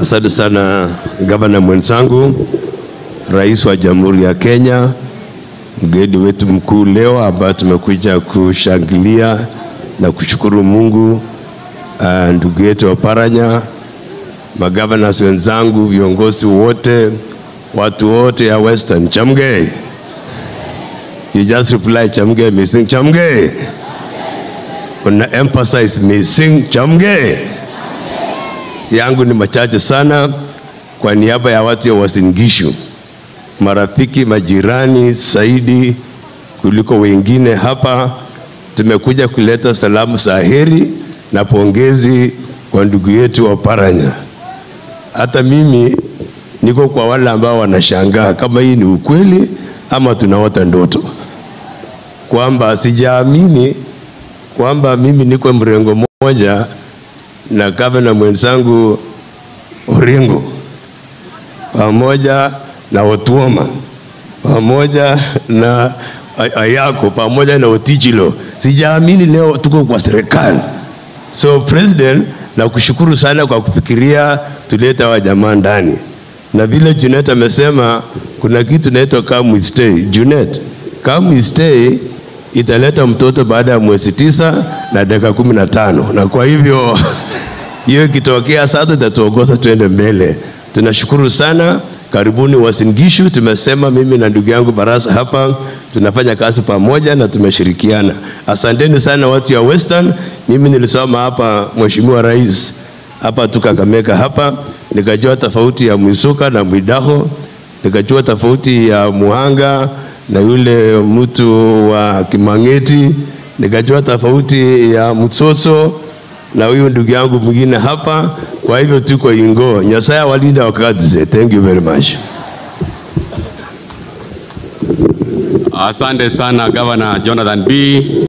Asante sana gavana mwenzangu, rais wa Jamhuri ya Kenya, mgeni wetu mkuu leo ambaye tumekuja kushangilia na kushukuru Mungu, uh, ndugu yetu Oparanya, magavana wenzangu, viongozi wote, watu wote ya Western, chamge. You just reply chamge, missing chamge. Una emphasize missing chamge yangu ni machache sana. Kwa niaba ya watu ya Uasin Gishu, marafiki, majirani zaidi kuliko wengine hapa, tumekuja kuleta salamu za heri na pongezi kwa ndugu yetu Oparanya. Hata mimi niko kwa wale ambao wanashangaa kama hii ni ukweli ama tunaota ndoto, kwamba sijaamini kwamba mimi niko mrengo moja na gavana mwenzangu Orengo pamoja na Otuoma pamoja na Ayako pamoja na Otichilo. Sijaamini leo tuko kwa serikali. So president, na kushukuru sana kwa kufikiria tuleta wa jamaa ndani, na vile Junet amesema kuna kitu inaitwa come we stay. Junet, come we stay italeta mtoto baada ya mwezi tisa na dakika kumi na tano na kwa hivyo hiyo ikitokea sasa itatuongoza tuende mbele. Tunashukuru sana, karibuni Uasin Gishu. Tumesema mimi na ndugu yangu Barasa hapa tunafanya kazi pamoja na tumeshirikiana. Asanteni sana watu ya Western. Mimi nilisoma hapa, Mheshimiwa Rais, hapa tu Kakamega hapa, nikajua tofauti ya Mwisuka na Mwidaho, nikajua tofauti ya Muhanga na yule mtu wa Kimangeti, nikajua tofauti ya Mtsotso na huyu ndugu yangu mwingine hapa. Kwa hivyo tuko ingo. Nyasaye walinda wakati. Thank you very much. Asante sana Governor Jonathan B.